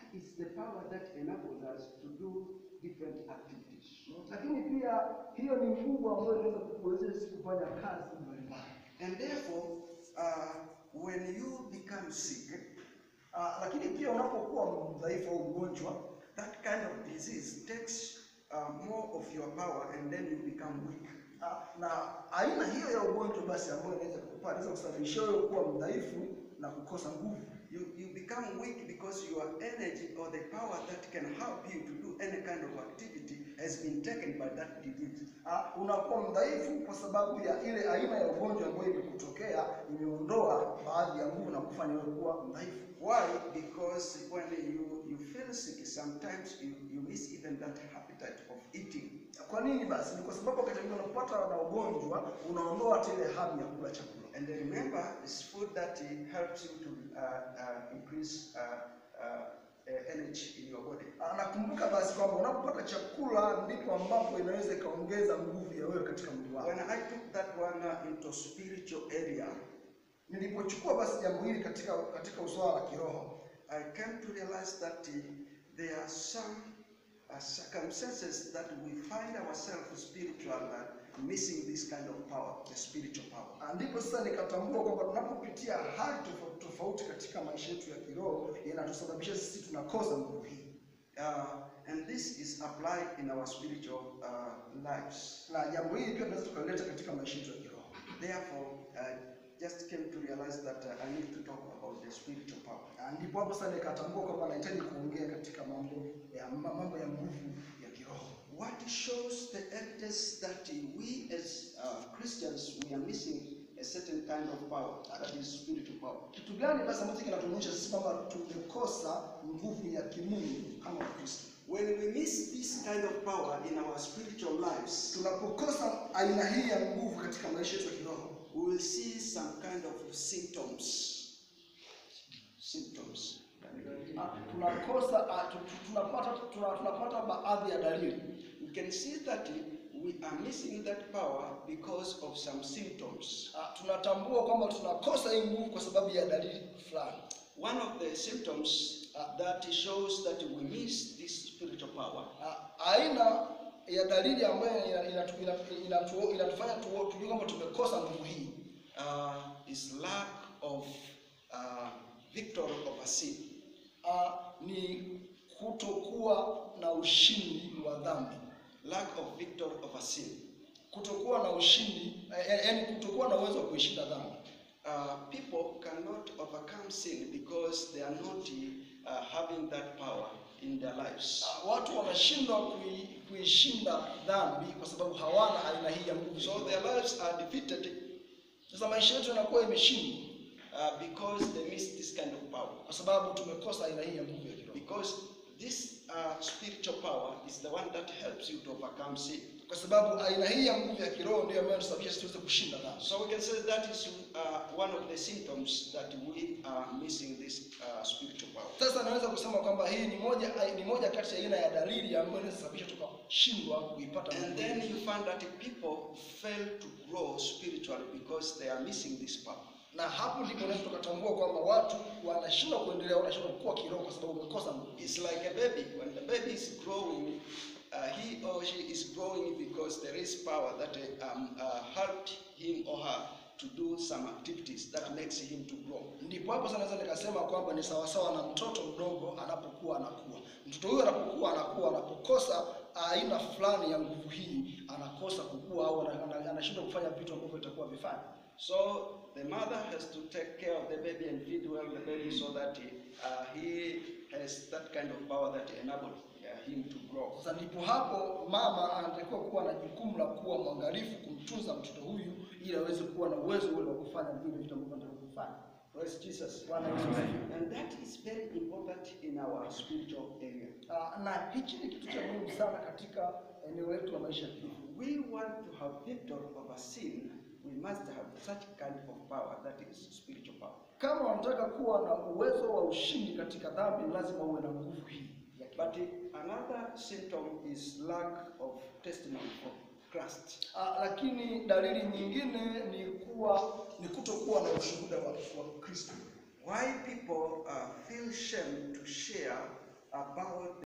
is the power that enables us to do different activities. lakini pia hiyo ni nguvu ambayo inaweza kukuwezesha kufanya kazi mbalimbali. And therefore, uh, when you become sick, Ah, lakini pia unapokuwa mdhaifu au mgonjwa, that kind of disease takes uh, more of your power and then you become weak. ah, na aina hiyo ya ugonjwa basi ambayo inaweza kupata inaweza kusababisha wewe kuwa mdhaifu na kukosa nguvu. You, you become weak because your energy or the power that can help you to do any kind of activity has been taken by that disease. Ah, unakuwa mdhaifu kwa sababu ya ile aina ya ugonjwa ambayo imekutokea, imeondoa baadhi ya nguvu na kufanya wewe kuwa mdhaifu. Why? Because when you, you feel sick, sometimes you, you miss even that appetite of eating. Kwa nini basi? Ni kwa sababu wakati mwingine unapata na ugonjwa unaondoa hata ile hamu ya kula chakula. And remember, it's food that uh, helps you to uh, uh, increase uh, uh, uh, energy in your body. Ah, Nakumbuka basi kwamba unapopata chakula ndipo ambapo inaweza ikaongeza nguvu ya wewe katika mwili wako. When I took that one uh, into spiritual area, Nilipochukua basi jambo hili katika katika uswala wa kiroho, I came to realize that uh, there are some uh, circumstances that we find ourselves spiritual uh, missing this kind of power, the spiritual power. Ah, ndipo sasa nikatambua kwamba tunapopitia hali tofauti tofauti katika maisha yetu ya kiroho inatusababisha sisi tunakosa nguvu hii, Uh, and this is applied in our spiritual uh, lives. na jambo hili pia tunaweza tukalileta katika maisha yetu ya kiroho. Therefore, I just came to realize that uh, I need to talk about the spiritual power. Ah, Ndipo hapo sasa nikatambua kwamba nahitaji kuongea katika mambo ya mambo ya nguvu ya kiroho. What shows the evidence that we as uh, Christians we are missing a certain kind of power, that is spiritual power. Kitu gani basi ambacho kinatuonyesha sisi kwamba tumekosa nguvu ya kimungu kama Wakristo? When we miss this kind of power in our spiritual lives, Tunapokosa aina hii ya nguvu katika maisha yetu ya kiroho, we will see some kind of symptoms. Symptoms. ah, tunakosa ah, tu- tu- tunapata tuna- tunapata baadhi ya dalili. We can see that we are missing that power because of some symptoms. Ah, Tunatambua kwamba tunakosa hii nguvu kwa sababu ya dalili fulani. One of the symptoms uh, that shows that we miss this spiritual power Ah, Aina ya dalili ambayo ina- inatu- ina- inatu- inatufanya tu- tujue kwamba tumekosa nguvu hii uh, is lack of uh, victory over sin. ah, ni kutokuwa na ushindi wa dhambi. Lack of victory over sin. kutokuwa na ushindi eh, yaani kutokuwa na uwezo wa kuishinda dhambi. Uh, people cannot overcome sin because they are not uh, having that power in their lives. Ah, Watu wanashindwa kui, kuishinda dhambi kwa sababu hawana aina hii ya nguvu. So their lives are defeated Sasa maisha yetu yanakuwa imeshindwa uh, because they miss this kind of power. kwa sababu tumekosa aina hii ya nguvu ya kiroho, Because this uh, spiritual power is the one that helps you to overcome sin. kwa sababu aina hii ya nguvu ya kiroho ndio ambayo inasababisha sisi tuweze kushinda dhambi. So we can say that is uh, one of the symptoms that we are missing this uh, spiritual power. Sasa naweza kusema kwamba hii ni moja ni moja kati ya aina ya dalili ambayo inaweza sababisha tukashindwa kuipata And nguvu then hii. you find that people fail to grow spiritually because they are missing this power. na hapo ndipo unaweza tukatambua kwamba watu wanashindwa kuendelea, wanashindwa kukua kiroho kwa sababu wamekosa nguvu. It's like a baby. When the baby is growing, uh, he or she is growing because there is power that uh, um, uh, helped him or her to do some activities that makes him to grow. Ndipo hapo sasa naweza nikasema kwamba ni sawasawa na mtoto mdogo anapokuwa anakuwa. Mtoto huyo anapokuwa anakuwa, anapokosa aina fulani ya nguvu hii, anakosa kukua au ana- ana- anashindwa kufanya vitu ambavyo itakuwa vifanya. So the mother has to take care of the baby and feed well the baby so that uh, he has that kind of power that enables uh, him to grow. Sasa ndipo hapo mama anatakiwa kuwa na jukumu la kuwa mwangalifu kumtunza mtoto huyu ili aweze kuwa na uwezo ule wa kufanya vile vitu ambavyo anataka kufanya. Praise Jesus. Bwana Yesu asifiwe. And that is very important in our spiritual area. Ah, na hichi ni kitu cha muhimu sana katika eneo letu la maisha ya kiroho. If we want to have victory over sin, we must have such kind of power that is spiritual power. Kama wanataka kuwa na uwezo wa ushindi katika dhambi, lazima uwe na nguvu hii ya kiroho. But uh, another symptom is lack of testimony of Christ. Ah, lakini dalili nyingine ni kuwa ni kutokuwa na ushuhuda wa, wa Kristo. Why people uh, feel shame to share